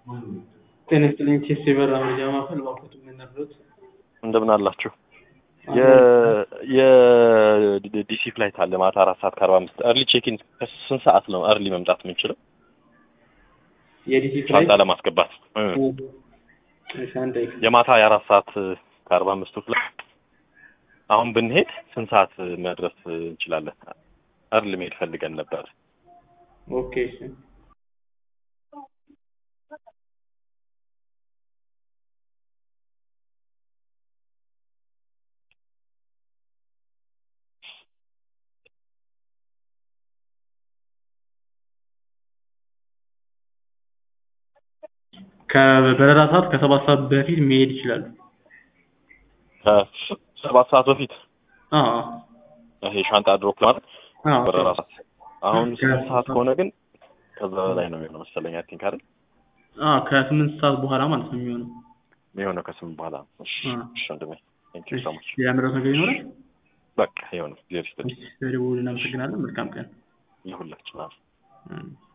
ጤና ይስጥልኝ ቴስ የበራ መረጃ ማዕከል እባክዎት የምንረዱት እንደምን አላችሁ? የዲሲ ፍላይት አለ ማታ አራት ሰዓት ከአርባ አምስት እርሊ ቼኪን ከስንት ሰዓት ነው እርሊ መምጣት የምንችለው? የዲሲ ሻንጣ ፍላይት ለማስገባት እ እሺ፣ አንድ ደቂቃ የማታ የአራት ሰዓት ከአርባ አምስቱ ፍላይት አሁን ብንሄድ ስንት ሰዓት መድረስ እንችላለን? እርሊ መሄድ ፈልገን ነበር። ኦኬ እሺ ከበረራ ሰዓት ከሰባት ሰዓት በፊት መሄድ ይችላሉ። ከሰባት ሰዓት በፊት አዎ ይሄ ሻንጣ ድሮፕ ማለት አዎ በረራ ሰዓት አሁን ስምንት ሰዓት ከሆነ ግን ከዛ በላይ ነው የሚሆነው መሰለኝ። አይ ቲንክ አይደል አዎ ከስምንት ሰዓት በኋላ ማለት ነው የሚሆነው። የሚሆነው ከስምንት በኋላ። እሺ አ። እሺ ወንድሜ ቴንክ ዩ ሶ ማች። ሌላ ምረጥ ነገር ይኖራል? በቃ ይኸው ነው። ጊዜ ይስጥልኝ እሺ፣ ስለደወሉ እናመሰግናለን። መልካም ቀን። ለሁላችን። አዎ። እም።